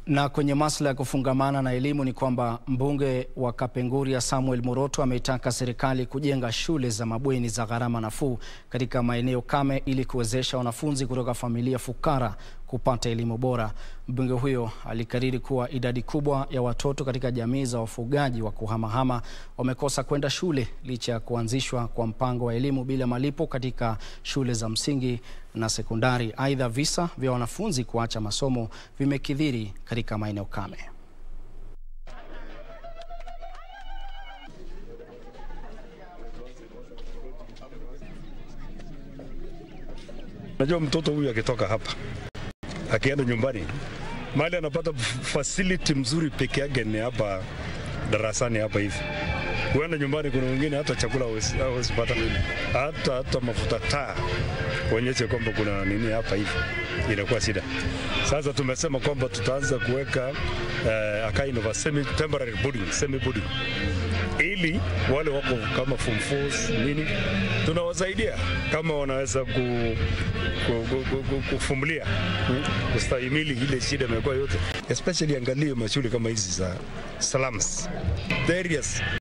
Na kwenye masuala ya kufungamana na elimu ni kwamba mbunge wa Kapenguria Samuel Muroto ameitaka serikali kujenga shule za mabweni za gharama nafuu katika maeneo kame ili kuwezesha wanafunzi kutoka familia fukara kupata elimu bora. Mbunge huyo alikariri kuwa idadi kubwa ya watoto katika jamii za wafugaji wa kuhamahama wamekosa kwenda shule licha ya kuanzishwa kwa mpango wa elimu bila malipo katika shule za msingi na sekondari. Aidha, visa vya wanafunzi kuacha masomo vimekithiri katika maeneo kame. Najua mtoto huyu akitoka hapa akienda nyumbani, mahali anapata facility mzuri peke yake ni hapa darasani hapa hivi. Kuenda nyumbani, kuna wengine hata chakula hawezi pata, hata hata mafuta taa kuonyesha kwamba kuna nini hapa hivi, inakuwa shida. Sasa tumesema kwamba tutaanza kuweka uh, a kind of a semi temporary boarding, semi boarding ili wale wako kama form fours nini, tunawasaidia kama wanaweza ku, ku, ku, ku, ku, kufumulia kustahimili ile shida imekuwa yote, especially angalie mashule kama hizi za slums the areas